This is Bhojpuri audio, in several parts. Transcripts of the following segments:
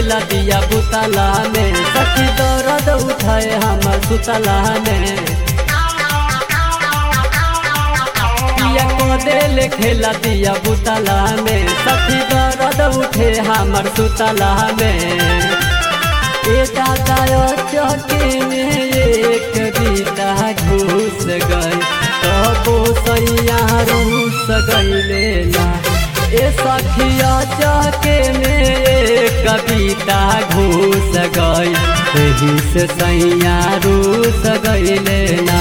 खेला दिया बुतला में सखी दर्द उठाए हमर सुतला में पिया को दिल खेला दिया बुतला में सखी दर्द उठे हमर सुतला में ए दादा चौकी में एक बीता घुस गई तबो सैया रूस गईले ना ए सखिया चौके में एक कविता घुस गई एही से सैया रूस गईले ना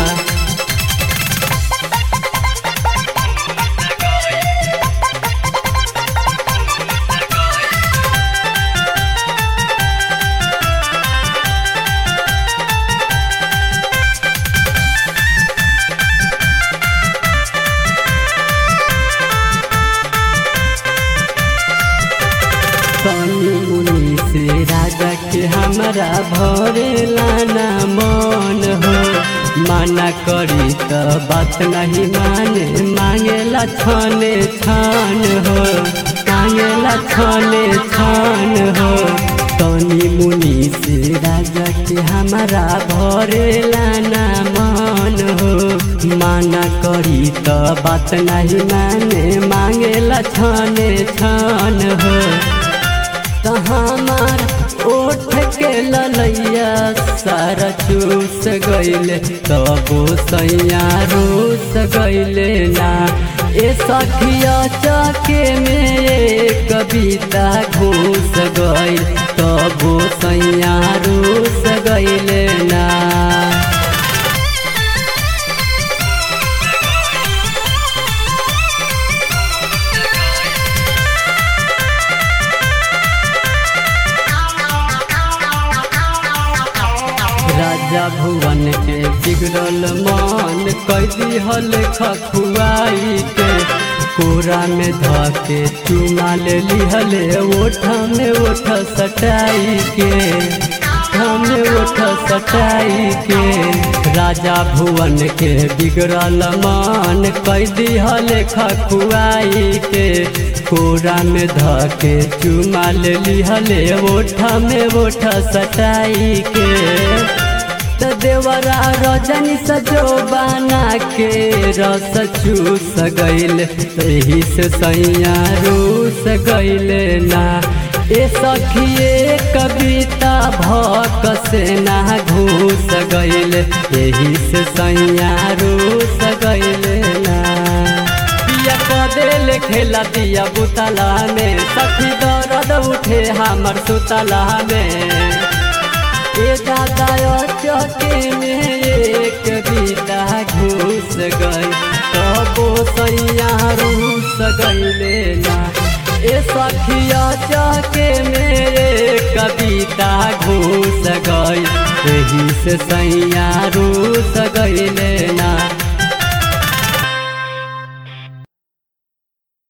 तनी मुनि से राजा के हमरा भरे लाना मन हो माना करी त बात नहीं माने मांगेला छाने छान हो मांगेला छाने छान हो तनी मुनि से राजा के हमरा भरे लाना मन हो माना करी त बात नहीं माने मांगेला छाने छान हो हमार ओठ के ललैया सारा चूस गईले तबो सैया रूस गईले ना ए सखिया चके में एक कविता घूस गईल तबो सैया रूस गईले ना राजा भुवन के बिगड़ल मन कैदी हल खखुआई के कोरा में धके चुमा ले लिहले ओठ में ओठ सटाई के में ओठ सटाई के राजा भुवन के बिगड़ल मन कैदी हल खखुआई के कोरा में धके चुमा ले लिहले ओठ में ओठ सटाई के त देवरा रजनी सजो बना के रस चूस गईल एही से सैया रूस गईले ना ए सखिए कविता भक से ना घूस गईल एही से सैया रूस गईले ना पिया कदेल खेला दिया बुतला में सखी दर्द उठे हमर सुतला में ए दादा चौके में एक बीता घुस गई तबो सैया रूस गईले ना ए सखिया चौके में एक कविता घुस गई एही से सैया रूस गईले ना